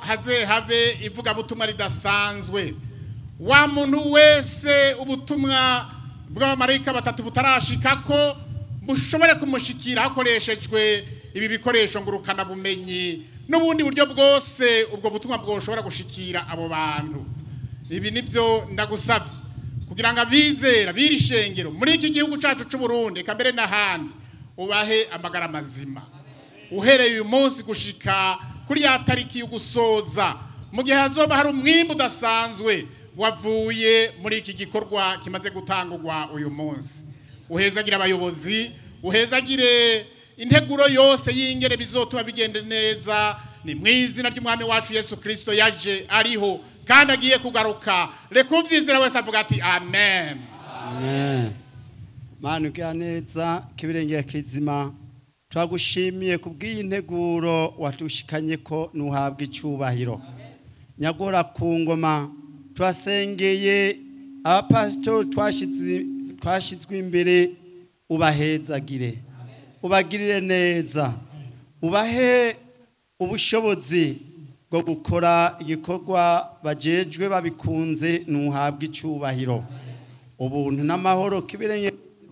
haze habe ivugabutumwa ridasanzwe wa muntu wese ubutumwa bw'abamarayika batatu butarashikako bushobore kumushikira hakoreshejwe ibi bikoresho ngurukana bumenyi n'ubundi buryo bwose ubwo butumwa bwoshobora gushikira abo bantu ibi nibyo ndagusabye kugira ngo abizera biri shengero muri iki gihugu cyacu cy'u Burundi eka mbere n'ahandi ubahe amagara mazima uhereye uyu munsi gushika kuri ya tariki yo gusoza mu gihe hazoba hari umwimbu udasanzwe wavuye muri iki gikorwa kimaze gutangurwa uyu munsi uhezagire abayobozi uhezagire integuro yose y'ingere bizotuma bigende neza ni mu izina ry'umwami wacu yesu kirisito yaje ariho kandi agiye kugaruka reka ubyizera wese avuga ati amen Amen. Mana ugira neza kibirengera kizima turagushimiye kubw'iyi nteguro watushikanye ko nuhabwa icubahiro nyagora ku ngoma turasengeye abapasitori twashize- twashizwe imbere ubahezagire ubagirire neza ubahe ubushobozi bwo gukora igikorwa bajejwe babikunze nuhabwa icubahiro ubuntu n'amahoro kibirenge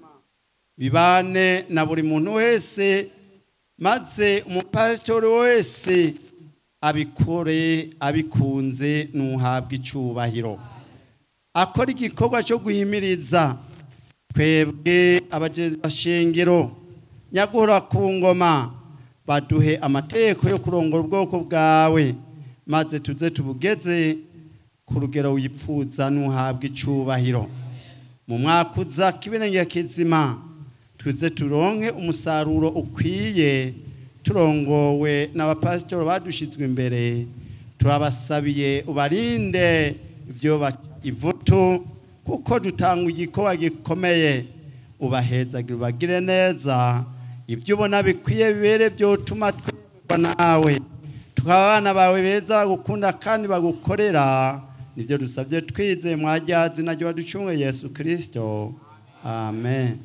bibane na buri muntu wese maze umupasitori wese abikore abikunze nuhabwa icubahiro akora igikorwa cyo guhimiriza twebwe abashengero nyagura ku ngoma baduhe amategeko yo kurongora ubwoko bwawe maze tuze tubugeze ku rugero wipfuza nuhabwa icubahiro mu mwaka uza kibirenge kizima tuze turonke umusaruro ukwiye turongowe n'abapasitori badushizwe imbere turabasabiye ubarinde ibyo ba- ivutu kuko dutanga igikorwa gikomeye ubahezagire ubagire neza ibyo ubona bikwiye bibere byotuma twemerwa nawe tukaba abana bawe beza bagukunda kandi bagukorera nibyo dusabye twizeye mwajyazi naryo waducunge yesu kirisito amen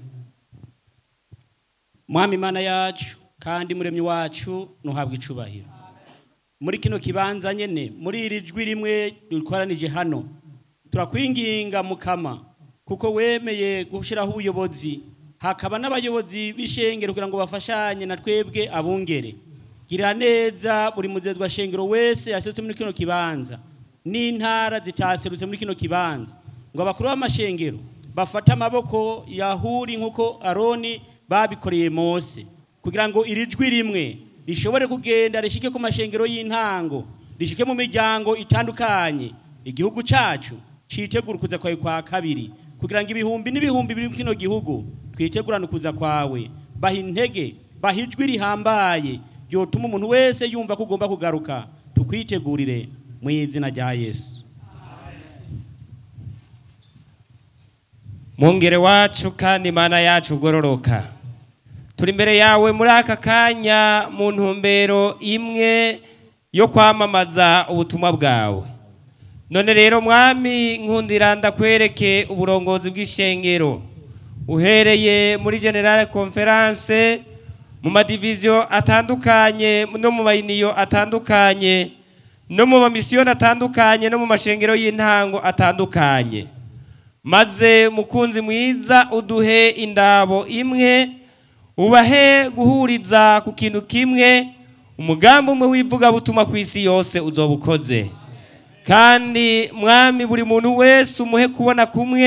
mwami imana yacu kandi muremyi wacu ntuhabwe icubahiro muri kino kibanza nyene muri iri jwi rimwe dukoranije hano turakwinginga mukama kuko wemeye gushyiraho ubuyobozi hakaba n'abayobozi b'ishengero kugira ngo bafashanye na twebwe abungere girira neza buri muzezwa shengero wese yaserutse muri kino kibanza n'intara zitaserutse muri kino kibanza ngo abakuru b'amashengero bafate amaboko yahuri nk'uko aroni babikoreye mose kugira ngo iri jwi rimwe rishobore kugenda rishike ku mashengero y'intango rishike mu miryango itandukanye igihugu cacu citegura ukuza kwawe kwa kabiri kugira ngo ibihumbi n'ibihumbi biri mu kino gihugu twitegurane ukuza kwawe baha intege baha ijwi rihambaye ryotuma umuntu wese yumva ko ugomba kugaruka tukwitegurire mu izina rya yesu mungere wacu kandi imana yacu ugororoka turi imbere yawe muri aka kanya mu ntumbero imwe yo kwamamaza ubutumwa bwawe none rero mwami nkundira ndakwereke uburongozi bw'ishengero uhereye muri generale conference mu madiviziyo atandukanye no mu mayiniyo atandukanye no mu mamisiyoni atandukanye no mu mashengero y'intango atandukanye maze mukunzi mwiza uduhe indabo imwe ubahe guhuriza ku kintu kimwe umugambi umwe w'ivugabutumwa ku isi yose uzoba ukoze kandi mwami buri muntu wese umuhe kubona kumwe